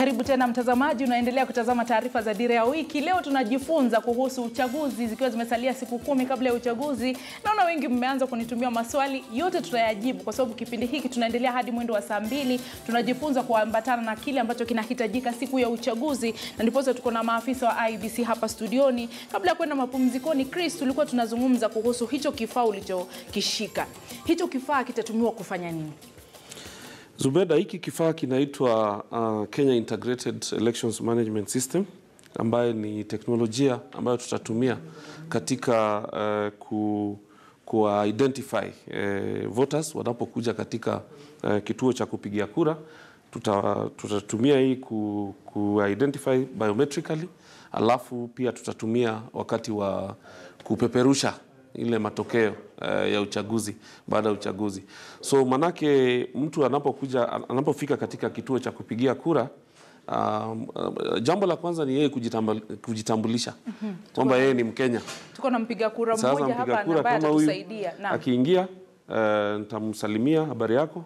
Karibu tena mtazamaji, unaendelea kutazama taarifa za Dira ya Wiki. Leo tunajifunza kuhusu uchaguzi, zikiwa zimesalia siku kumi kabla ya uchaguzi. Naona wengi mmeanza kunitumia maswali, yote tutayajibu kwa sababu kipindi hiki tunaendelea hadi mwendo wa saa mbili. Tunajifunza kuambatana na kile ambacho kinahitajika siku ya uchaguzi, na ndiposa tuko na maafisa wa IBC hapa studioni. Kabla ya kwenda mapumzikoni, Chris, tulikuwa tunazungumza kuhusu hicho kifaa ulichokishika. Hicho kifaa kitatumiwa kufanya nini? Zubeda, hiki kifaa kinaitwa uh, Kenya Integrated Elections Management System ambayo ni teknolojia ambayo tutatumia katika uh, ku, ku identify uh, voters wanapokuja katika uh, kituo cha kupigia kura. Tuta, tutatumia hii ku, ku identify biometrically, alafu pia tutatumia wakati wa kupeperusha ile matokeo uh, ya uchaguzi baada ya uchaguzi. So manake mtu anapokuja anapofika katika kituo cha kupigia kura um, uh, jambo la kwanza ni yeye kujitambul, kujitambulisha kwamba yeye ni Mkenya. Tuko na mpiga kura Sasa mmoja mpiga hapa kura ambaye kama huyu atatusaidia. Naam. akiingia uh, nitamsalimia habari yako,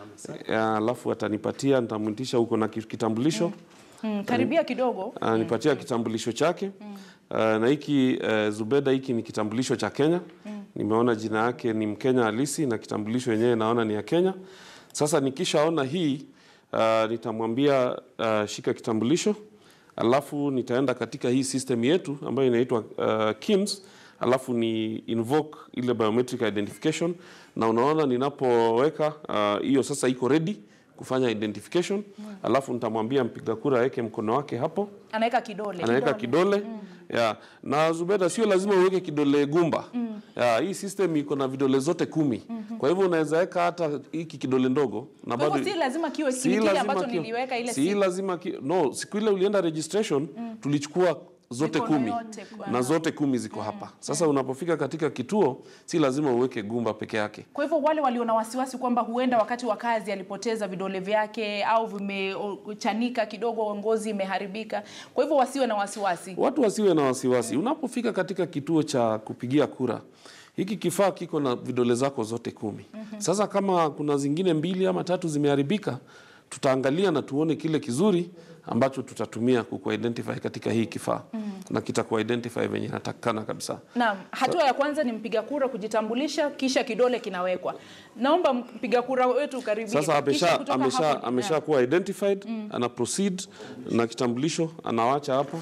alafu atanipatia nitamwitisha huko na kitambulisho Mm, karibia kidogo. anipatia kitambulisho chake uh, na hiki uh, Zubeda, hiki ni kitambulisho cha Kenya. Nimeona jina yake ni Mkenya halisi na kitambulisho yenyewe naona ni ya Kenya. Sasa nikishaona hii uh, nitamwambia uh, shika kitambulisho, alafu nitaenda katika hii system yetu ambayo inaitwa uh, KIMS, alafu ni invoke ile biometric identification, na unaona ninapoweka uh, hiyo sasa iko ready kufanya identification, alafu nitamwambia mpiga kura aweke mkono wake hapo Anaweka kidole. anaweka kidole ya na Zubeda, sio lazima uweke kidole gumba ya, hii system iko na vidole zote kumi kwa hivyo unaweza weka hata hiki kidole ndogo na Kwa hivyo si lazima kiwe si kile lazima ambacho ki- niliweka ile si siku. lazima ki, no siku ile ulienda registration tulichukua zote Mikono kumi yote kwa- na zote kumi ziko hapa sasa unapofika katika kituo si lazima uweke gumba peke yake Kwa hivyo wale walio na wasiwasi kwamba huenda wakati wa kazi alipoteza vidole vyake au vimechanika kidogo, ngozi imeharibika, kwa hivyo wasiwe na wasiwasi. Watu wasiwe na wasiwasi. Unapofika katika kituo cha kupigia kura, hiki kifaa kiko na vidole zako zote kumi. Sasa kama kuna zingine mbili ama tatu zimeharibika, tutaangalia na tuone kile kizuri ambacho tutatumia kukuidentify katika hii kifaa na kitakuidentify venye inatakikana kabisa. Naam, hatua ya kwanza ni mpiga kura kujitambulisha, kisha kidole kinawekwa. Naomba mpiga kura wetu karibia. Sasa Kisha amesha kutoka amesha hapo- amesha kuwa identified, ana proceed na kitambulisho anawacha hapo.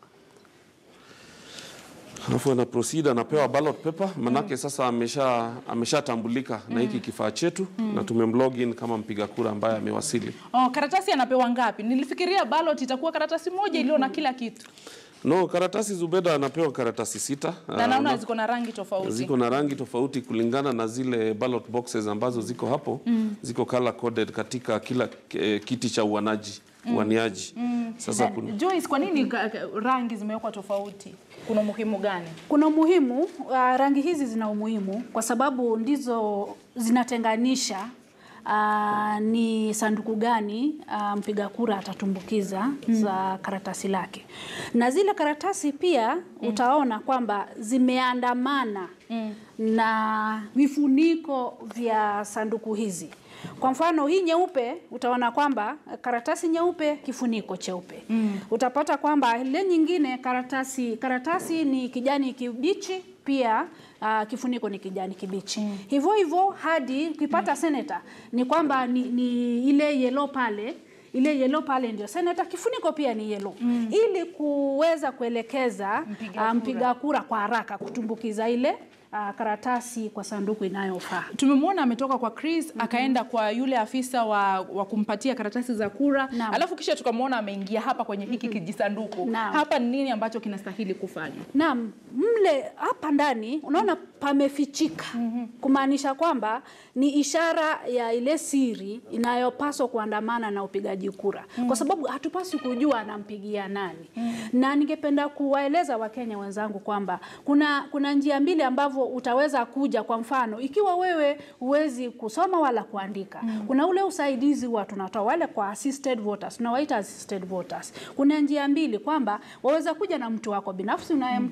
Alafu ana proceed anapewa ballot paper manake sasa amesha ameshatambulika na hiki kifaa chetu na tumemlog in kama mpiga kura ambaye amewasili. Oh, karatasi anapewa ngapi? Nilifikiria ballot itakuwa karatasi moja iliyo na kila kitu. No, karatasi Zubeda anapewa karatasi sita. Na Ah, naona ziko na rangi tofauti. ziko na rangi tofauti kulingana na zile ballot boxes ambazo ziko hapo ziko color coded katika kila eh, kiti cha uanaji uaniaji. Sasa kuna Joyce, kwa nini ka- ka- rangi zimewekwa tofauti? Kuna umuhimu gani? Kuna umuhimu uh, rangi hizi zina umuhimu kwa sababu ndizo zinatenganisha uh, ni sanduku gani uh, mpiga kura atatumbukiza za karatasi lake, na zile karatasi pia utaona kwamba zimeandamana na vifuniko vya sanduku hizi. Kwa mfano hii nyeupe utaona kwamba karatasi nyeupe kifuniko cheupe. Utapata kwamba ile nyingine karatasi karatasi ni kijani kibichi pia uh, kifuniko ni kijani kibichi. Hivyo hivyo hadi ukipata seneta ni kwamba ni, ni ile yellow pale ile yellow pale ndio seneta, kifuniko pia ni yellow ili kuweza kuelekeza Mpiga uh, mpiga kura kwa haraka kutumbukiza ile uh, karatasi kwa sanduku inayofaa. Tumemwona ametoka kwa Chris akaenda kwa yule afisa wa, wa kumpatia karatasi za kura Naam. alafu kisha tukamwona ameingia hapa kwenye hiki kijisanduku. Naam. Hapa ni nini ambacho kinastahili kufanywa? Naam, mle hapa ndani unaona pamefichika, kumaanisha kwamba ni ishara ya ile siri inayopaswa kuandamana na upigaji kura, kwa sababu hatupaswi kujua anampigia nani. Na ningependa kuwaeleza Wakenya wenzangu kwamba kuna kuna njia mbili ambavyo utaweza kuja. Kwa mfano, ikiwa wewe huwezi kusoma wala kuandika, kuna ule usaidizi huwa tunatoa wale kwa assisted voters, tunawaita assisted voters. Kuna njia mbili kwamba waweza kuja na mtu wako binafsi unayemtaka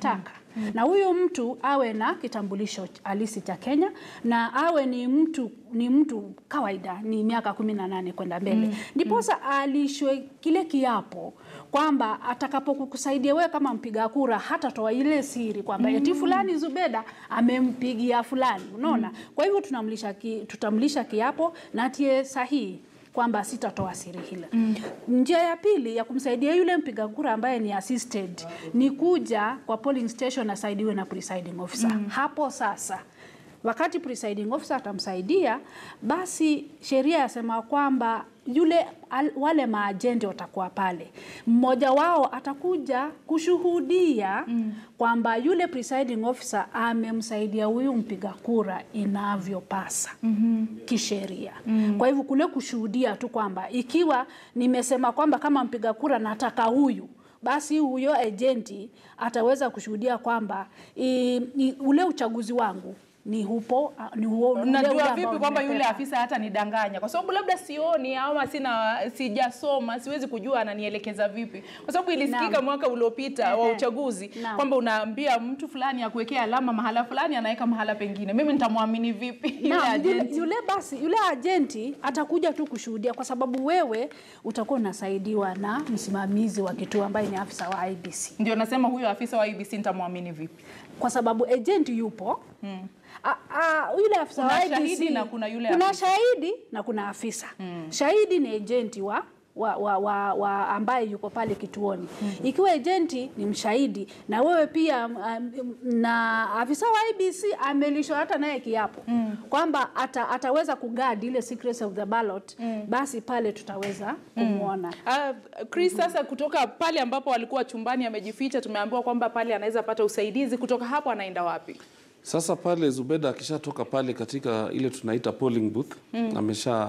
na huyu mtu awe na kitambulisho halisi cha Kenya na awe ni mtu ni mtu kawaida ni miaka kumi na nane kwenda mbele ndiposa alishwe kile kiapo kwamba atakapokusaidia wewe kama mpiga kura hatatoa ile siri kwamba eti fulani Zubeda amempigia fulani unaona kwa hivyo tunamlisha ki, tutamlisha kiapo na atie sahihi kwamba sitatoa siri hile. Mm. Njia ya pili ya kumsaidia yule mpiga kura ambaye ni assisted ni kuja kwa polling station asaidiwe na presiding officer. Mm. Hapo sasa wakati presiding officer atamsaidia, basi sheria yasema kwamba yule al, wale maajenti watakuwa pale, mmoja wao atakuja kushuhudia mm. kwamba yule presiding officer amemsaidia huyu mpiga kura inavyopasa mm -hmm. kisheria mm. kwa hivyo kule kushuhudia tu kwamba ikiwa nimesema kwamba kama mpiga kura nataka huyu basi huyo ejenti ataweza kushuhudia kwamba i, i, ule uchaguzi wangu ni hupo ni huo ule ule Najua ambao vipi kwamba yule nimepewa. afisa hata nidanganya, kwa sababu labda sioni ama sina sijasoma, siwezi kujua ananielekeza vipi, kwa sababu ilisikika Naam. mwaka uliopita wa Ehe. uchaguzi Naam. kwamba unaambia mtu fulani akuwekea alama mahala fulani, anaweka mahala pengine. Mimi nitamwamini vipi yule Naam, yule, agent? yule basi yule ajenti atakuja tu kushuhudia kwa sababu wewe utakuwa unasaidiwa na msimamizi wa kituo ambaye ni afisa wa IBC Ndio nasema huyo afisa wa IBC nitamwamini vipi? kwa sababu agent yupo hmm. A, a, yule afisa Kuna wa IBC shahidi na kuna yule kuna afisa. shahidi na kuna afisa hmm. shahidi ni agenti wa wa, wa, wa, wa ambaye yuko pale kituoni mm -hmm. Ikiwa ejenti ni mshahidi na wewe pia um, na afisa wa IBC amelishwa hata naye kiapo mm. kwamba ata, ataweza kugadi ile secrecy of the ballot mm. basi pale tutaweza kumwona Uh, Chris, sasa kutoka pale ambapo alikuwa chumbani amejificha, tumeambiwa kwamba pale anaweza pata usaidizi. Kutoka hapo anaenda wapi? Sasa pale Zubeda akishatoka pale katika ile tunaita polling booth mm. amesha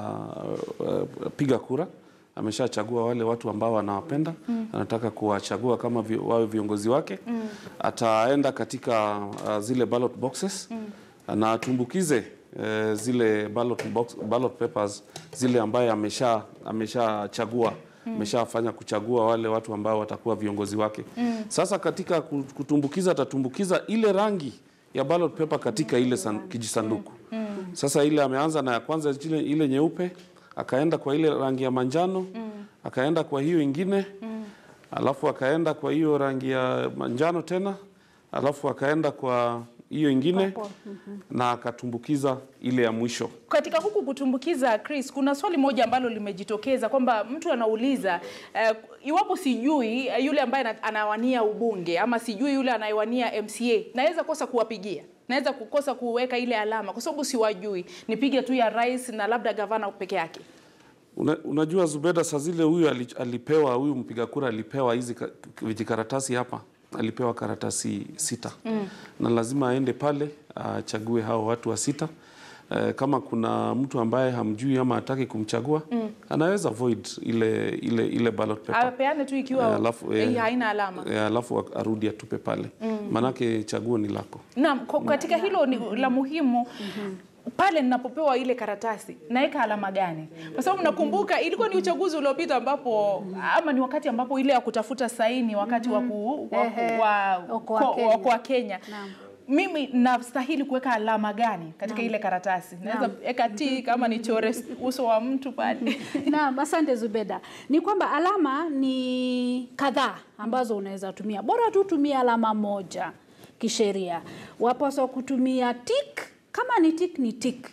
uh, piga kura, ameshachagua wale watu ambao anawapenda mm. anataka kuwachagua kama vi, wawe viongozi wake mm. ataenda katika uh, zile ballot boxes mm. na atumbukize uh, zile ballot, box, ballot papers zile ambaye amesha ameshachagua mm. ameshafanya kuchagua wale watu ambao watakuwa viongozi wake mm. Sasa katika kutumbukiza atatumbukiza ile rangi ya ballot paper katika ile san, kijisanduku mm. Sasa ile ameanza na ya kwanza ile, ile nyeupe akaenda kwa ile rangi ya manjano mm. akaenda kwa hiyo ingine mm. alafu akaenda kwa hiyo rangi ya manjano tena alafu akaenda kwa hiyo ingine Mhm. na akatumbukiza ile ya mwisho. Katika huku kutumbukiza, Chris, kuna swali moja ambalo limejitokeza kwamba mtu anauliza uh, iwapo sijui uh, yule ambaye ana- anawania ubunge ama sijui yule anayewania MCA, naweza kosa kuwapigia naweza kukosa kuweka ile alama kwa sababu siwajui, nipige tu ya rais na labda gavana peke yake. Una, unajua Zubeda, saa zile huyu ali- alipewa huyu mpiga kura alipewa hizi ka- vijikaratasi hapa, alipewa karatasi sita mm. na lazima aende pale achague hao watu wa sita. Eh, kama kuna mtu ambaye hamjui ama hataki kumchagua mm. anaweza void ile ile ile ballot paper Apeane tu ikiwa Eh, alafu, eh, eh, haina alama. eh, alafu arudi atupe pale mm. maanake chaguo ni lako. Naam, kwa- katika hilo ni la muhimu pale ninapopewa ile karatasi naweka alama gani? Kwa sababu nakumbuka ilikuwa ni uchaguzi uliopita ambapo ama ni wakati ambapo ile ya kutafuta saini wakati wa ku- wa ku- Ehe, wa- Okoa ko- Kenya. Okoa Kenya. Naam. Mimi nastahili kuweka alama gani katika ile karatasi? Naweza weka T kama nichore uso wa mtu pale. Naam, asante Zubeda. Ni kwamba alama ni kadhaa ambazo unaweza tumia, bora tu tumia alama moja kisheria. Wapaswa kutumia tick, kama ni tick ni tick.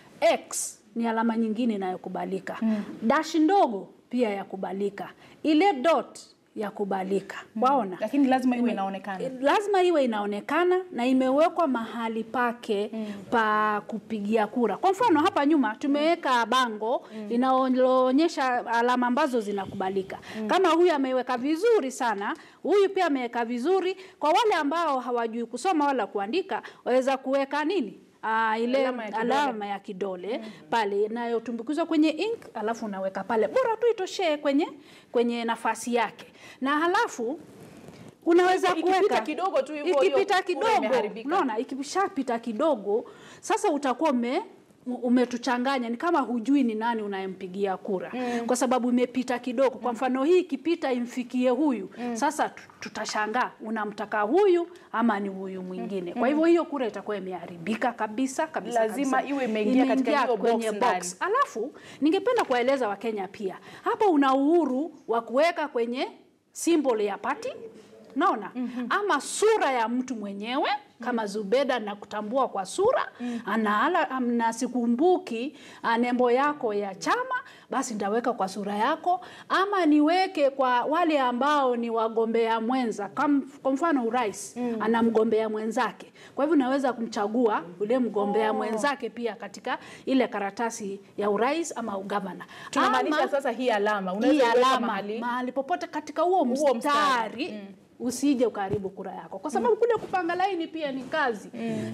X ni alama nyingine inayokubalika. Dash ndogo pia yakubalika. Ile dot yakubalika. Waona? Lakini lazima iwe inaonekana. lazima iwe inaonekana na imewekwa mahali pake pa kupigia kura. Kwa mfano hapa nyuma tumeweka bango linaloonyesha alama ambazo zinakubalika. Kama huyu ameweka vizuri sana, huyu pia ameweka vizuri. Kwa wale ambao hawajui kusoma wala kuandika, waweza kuweka nini? Ah, ile Alama ya kidole. alama ya kidole pale inayotumbukizwa kwenye ink, alafu unaweka pale, bora tu itoshee kwenye kwenye nafasi yake, na halafu unaweza Ikipita kuweka kidogo tu hivyo, hiyo ikipita kura kidogo, imeharibika. unaona, ikishapita kidogo, sasa utakuwa ume umetuchanganya ni kama hujui ni nani unayempigia kura mm. kwa sababu imepita kidogo. Kwa mfano hii ikipita imfikie huyu mm. Sasa tu- tutashangaa unamtaka huyu ama ni huyu mwingine. Kwa hivyo hiyo kura itakuwa imeharibika kabisa kabisa. Lazima kabisa. iwe imeingia katika hiyo box kwenye ndani. box. Alafu ningependa kuwaeleza Wakenya pia, hapa una uhuru wa kuweka kwenye symbol ya party naona ama sura ya mtu mwenyewe kama Zubeda na kutambua kwa sura ana ala, am- na sikumbuki ah, nembo yako ya chama, basi nitaweka kwa sura yako, ama niweke kwa wale ambao ni wagombea mwenza, kam- kwa mfano urais ana mgombea mwenzake, kwa hivyo naweza kumchagua yule mgombea mwenzake pia katika ile karatasi ya urais ama ugavana. Tunamaanisha Ama- sasa hii alama hii unaweza kuweka alama mahali mahali popote katika huo Huo mstari, mstari. usije ukaharibu kura yako, kwa sababu kule kupanga laini pia ni kazi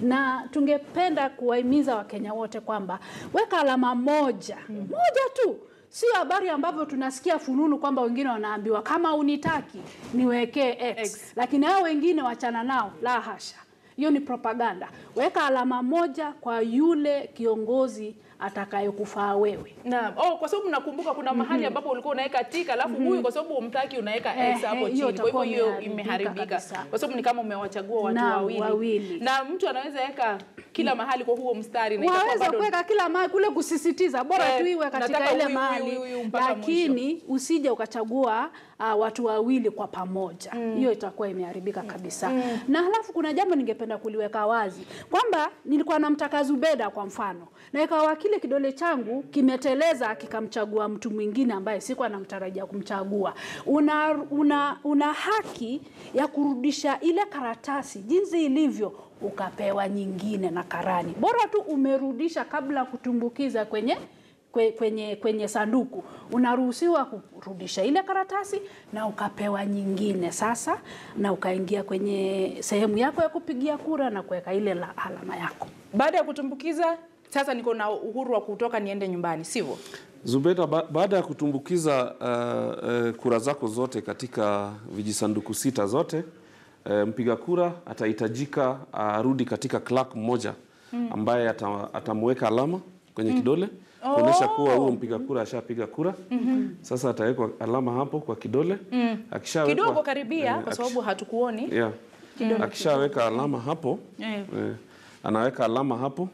na tungependa kuwahimiza Wakenya wote kwamba weka alama moja moja tu, sio habari ambavyo tunasikia fununu kwamba wengine wanaambiwa kama unitaki niwekee X, X. lakini hao wengine wachana nao, la hasha. Hiyo ni propaganda. Weka alama moja kwa yule kiongozi atakayekufaa wewe. Naam. Oh, kwa sababu nakumbuka kuna mahali ambapo ulikuwa unaweka tika alafu huyu kwa sababu umtaki unaweka X Eh, hapo eh, hiyo chini. Kwa hivyo itakuwa hiyo imeharibika imeharibika. kabisa. Kwa sababu ni kama umewachagua watu Naam, wawili. wawili. Na mtu anaweza weka kila mahali kwa huo mstari na itakuwa waweza bado kuweka kila mahali kule kusisitiza bora Eh, tu iwe katika nataka ile huyu, mahali huyu, huyu, mpaka lakini usije ukachagua uh, watu wawili kwa pamoja hiyo itakuwa imeharibika kabisa na halafu kuna jambo ningependa kuliweka wazi kwamba nilikuwa namtaka Zubeda kwa mfano na ikawa kile kidole changu kimeteleza kikamchagua mtu mwingine ambaye sikuwa namtarajia kumchagua una, una, una haki ya kurudisha ile karatasi jinsi ilivyo ukapewa nyingine na karani. Bora tu umerudisha kabla kutumbukiza kwenye kwe- kwenye kwenye sanduku, unaruhusiwa kurudisha ile karatasi na ukapewa nyingine sasa, na ukaingia kwenye sehemu yako ya kupigia kura na kuweka ile la alama yako. baada ya kutumbukiza sasa niko na uhuru wa kutoka niende nyumbani, sivyo? Zubeda, ba baada ya kutumbukiza uh, uh, kura zako zote katika vijisanduku sita zote uh, mpiga kura atahitajika arudi katika clerk mmoja ambaye ata, atamweka alama kwenye kidole kuonyesha kuwa huo mpiga kura ashapiga kura. Sasa atawekwa alama hapo kwa kidole. Akishawekwa Kidogo karibia, eh, kwa akish- sababu hatukuoni. yeah. Akishaweka alama hapo Eh. eh, anaweka alama hapo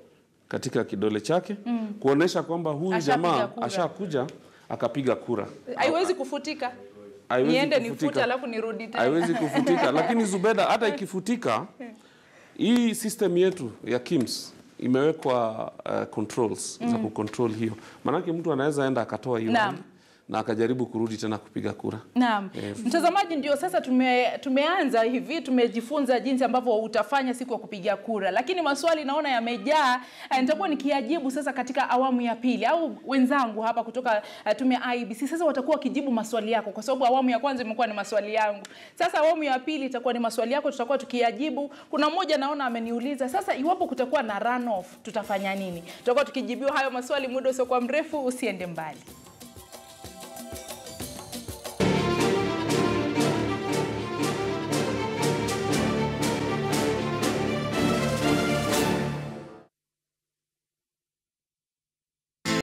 katika kidole chake kuonesha kwamba huyu Ashapiga jamaa kura. ashakuja akapiga kura. Haiwezi kufutika. Haiwezi Niende kufutika. nifute alafu nirudi tena. Haiwezi kufutika, lakini Zubeda, hata ikifutika, hii system yetu ya KIMS imewekwa uh, controls za kucontrol hiyo, maanake mtu anaweza enda akatoa hiyo Naam. hali na akajaribu kurudi tena kupiga kura. Naam. Mtazamaji, ndio sasa tume, tumeanza hivi, tumejifunza jinsi ambavyo utafanya siku ya kupiga kura, lakini maswali naona yamejaa. Eh, Nitakuwa nikiyajibu sasa katika awamu ya pili, au wenzangu hapa kutoka eh, tume ya IEBC sasa watakuwa wakijibu maswali yako, kwa sababu awamu ya kwanza imekuwa ni maswali yangu. Sasa awamu ya pili itakuwa ni maswali yako, tutakuwa tukiyajibu. Kuna mmoja naona ameniuliza sasa, iwapo kutakuwa na runoff tutafanya nini? Tutakuwa tukijibiwa hayo maswali muda usiokuwa mrefu, usiende mbali.